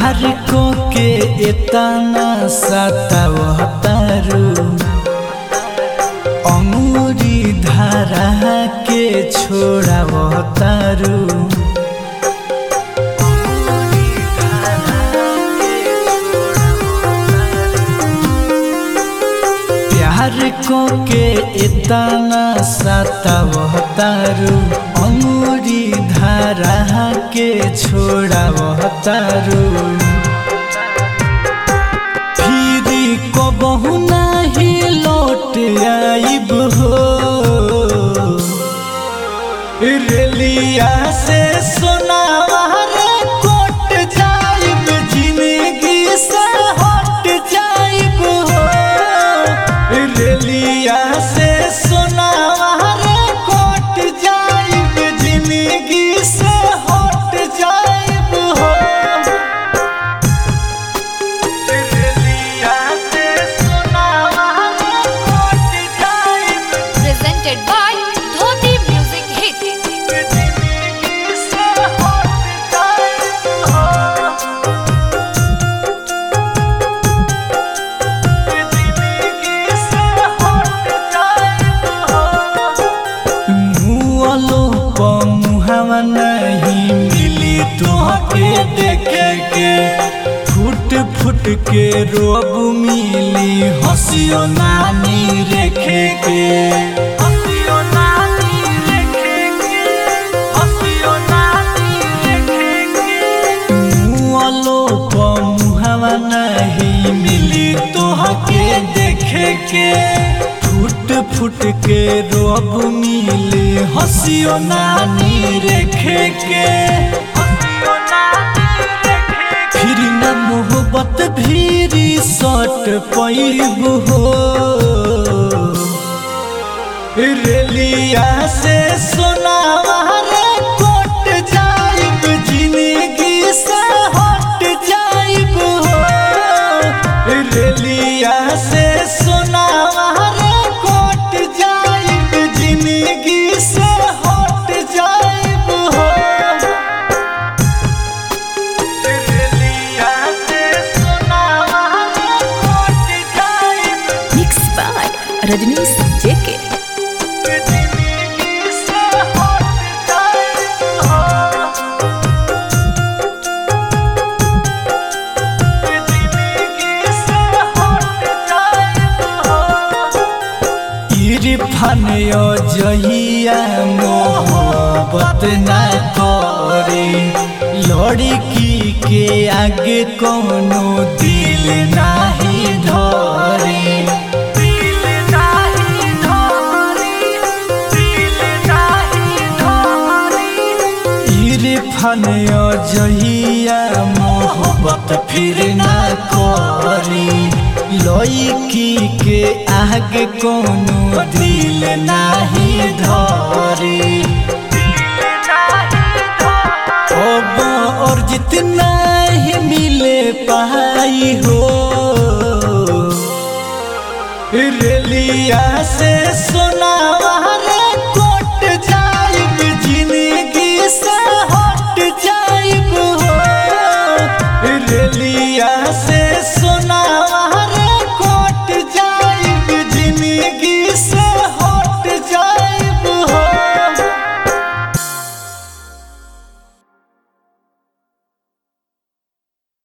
प्यार को के इतना सतावतारू अंगूरी धारा के छोड़ावतारू प्यार को के इतना सतावतारू अंगूरी धारा के छोड़ावतारू फिरी को बहु नहीं लौट आइब हो रेलिया से सोनावा रे कोट जाइब जिंदगी से हट जाइब हो रेलिया से सोनावा रे कोट जाइब जिंदगी से हट जाइब हो रेलिया से सोनावा रे कोट जाइब presented by Dhoti Music Hit. जिंदगी से हट जाइब हो मुआलो प मुहावा नहीं मिली तुहके देखे के फुट फुट के रोब मिली हंसियो नानी रेखे के हंसियो नानी रेखे के हंसियो नानी रेखे के मुआलो प मुहावा नहीं मिली तोहके देखे के फुट फुट के रोब मिले हंसियो नानी रेखे के फिर न मोहब्बत भीरी सट पैब हो रेलिया से सोनावा रे कोट जाइब जिंदगी से हट जाइब हो रेलिया से सोनावा रे कोट जाइब जिंदगी से हट जाइब हो रेलिया से सोनावा रे कोट जाइब Mixed by Rajnish JK. जिंदगी से हट जाइब हो इरफान जहिया मोहब्बत न करे लड़की के आगे कोनो दिल नाही धरे दिल नाही धरे दिल नाही धरे इरफान जहिया मोहब्बत फिर न करी लड़की के आगे कोनो दिल नाही धरी अब और जितना ही मिले पाई हो रेलिया से सोनावा